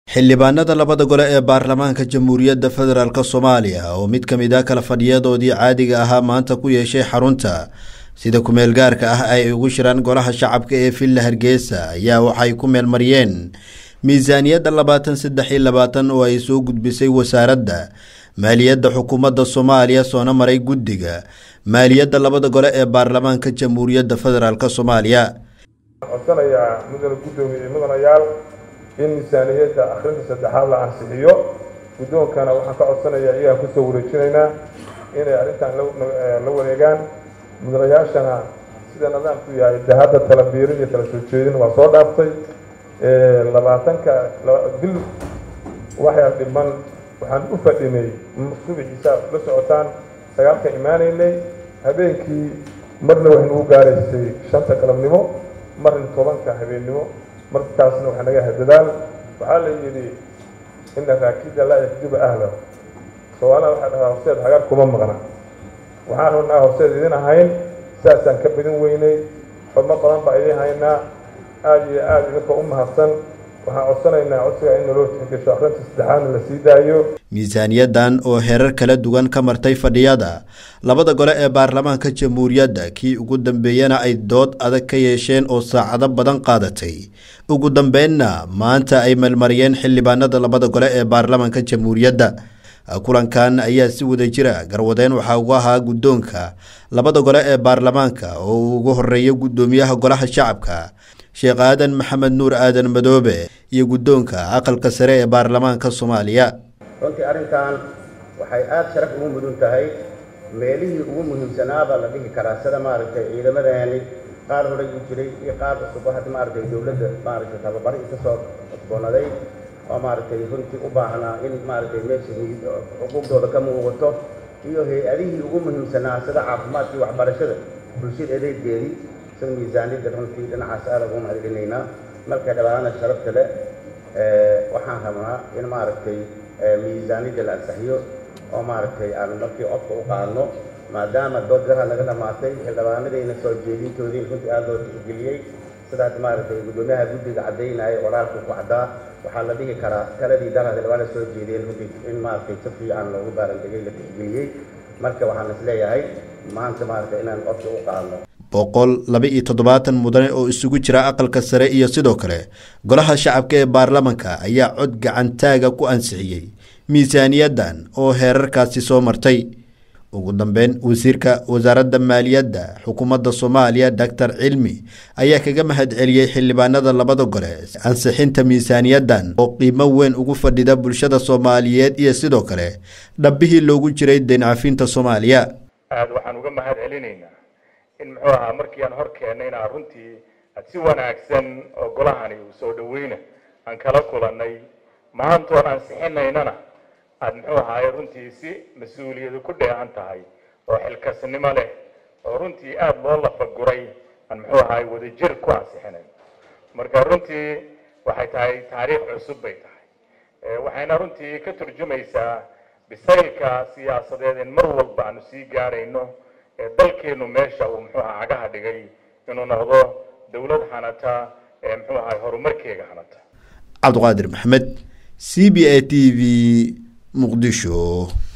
xildhibaanada labada gole ee baarlamaanka jamhuuriyadda federaalk soomaaliya oo mid ka mid a kala fadhiyadoodii caadiga ahaa maanta ku yeeshay xarunta sida kumeel gaarka ah ay ugu shiraan golaha shacabka ee villa hargeysa ayaa waxay ku meelmariyeen miisaaniyadda labaatan saddex iyo labaatan oo ay soo gudbisay wasaaradda maaliyadda xukuumadda soomaaliya soona maray guddiga maaliyadda labada gole ee baarlamaanka jamhuuriyadda federaalk soomaaliya codsanayaa mudane guddoomiye iyo mudanayaal in miisaaniyadda akhrinta saddexaad la ansixiyo guddoonkana waxaan ka codsanayaa iyagaan kusoo wareejinaynaa inay arrintan la wareegaan mudanayaashana sida nidaamku yahay de hadda tala biirin iyo tala soo jeedin waa soo dhaaftay labaatanka bil waxaa dhiman waxaan u fadhinay subixiisa la socotaan sagaalka imaanaynay habeenkii marna waxay nagu gaaraysay shanta galabnimo marna tobanka habeennimo markaasna waxaa naga hadadaal waxaa la yidhi ina raakida laa yakdiba ahla soomaaliha waxaa dhahaa horseed hagaar kuma maqna waxaan rabnaa horseed idin ahayn saasaan ka badin weynay xormo badan baa idin haynaa aada iyo aada idinka u mahadsan waxaan codsanaynaa codsiga in naloo tixgasho akhrinta saddexaadna la sii daayo miisaaniyaddan oo herar kala duwan ka martay fadhiyada labada gole ee baarlamaanka jamhuuriyadda kii ugu dambeeyana ay dood adag ka yeesheen oo saacado badan qaadatay ugu dambeynna maanta ay melmariyeen xildhibaanada labada gole ee baarlamaanka jamhuuriyadda kulankan ayaa si wada jira garwadeen waxaa ugu ahaa guddoonka labada gole ee baarlamaanka oo uu ugu horeeyo guddoomiyaha golaha shacabka sheekh aadan maxamed nuur aadan madoobe iyo guddoonka aqalka sare ee baarlamaanka soomaaliya runtii arrintan waxay aada sharaf ugu mudan tahay meelihii ugu muhiimsanaabaa la dhihi karaa sida maaragtay ciidamadeeni qaar horay u jiray iyo qaar cusubba hadda maaragtay dowladda maaragtay tababaro isa soo cusboonaday oo maaragtay runtii u baahnaa in maaragtay meesha xuquuqdooda ka muuqato iyo hay-adihii ugu muhiimsanaa sida caafimaadkii waxbarashada bulshada adeegeedii sida miisaaniyadda runtii dhinacaas aada ugu mahadcelinaynaa marka dhabaana sharafta le waxaan rabnaa in maaragtay miisaaniyadda la ansaxiyo oo maaragtay aan markii codka u qaadno maadaama dood garaha laga dhamaatay xildhibaanadayna soo jeedintoodii runtii aada loo tixgeliyey sidaas maaragtay guddoomiyaha guddiga caddaynaya qoraalku ku caddaa waxaa la dhihi karaa taladii dara xildhibaana soo jeediyeen runtii in maaragtay si fiican loogu baarandegay la tixgeliyey marka waxaan is leeyahay maanta maaragtay inaan codka u qaadno boqol laba iyo toddobaatan mudane oo isugu jira aqalka sare iyo sidoo kale golaha shacabka ee baarlamanka ayaa cod gacantaaga ku ansixiyey miisaaniyaddan oo heerarkaasi soo martay ugu dambeyn wasiirka wasaaradda maaliyadda xukuumadda soomaaliya doctor cilmi ayaa kaga mahad celiyey xildhibaanada labada gole ansixinta miisaaniyaddan oo qiimo weyn ugu fadhida bulshada soomaaliyeed iyo sidoo kale dhabbihii loogu jiray deencafinta soomaaliya aada waxaan uga mahad celinaynaa in muxuu ahaa markii aan hor keennayna runtii aad si wanaagsan oo golahani uu soo dhaweyna aan kala kulannay maantoon ansixinaynana aada muxuu ahaaye runtii si mas-uuliyadu ku dheehan tahay oo xilkasnimo leh oo runtii aada loo lafaguray aan muxuu ahaaye wadajir ku ansixinayn marka runtii waxay tahay taariikh cusub bay tahay waxayna runtii ka turjumaysaa bisaylka siyaasadeed in mar walba aanu sii gaarayno ee dalkeenu meesha uu muxuu aha cagaha dhigay inuu noqdo dowlad hanata ee muxuu ahay horumarkeega hanata cabdiqaadir maxamed c b a t v muqdisho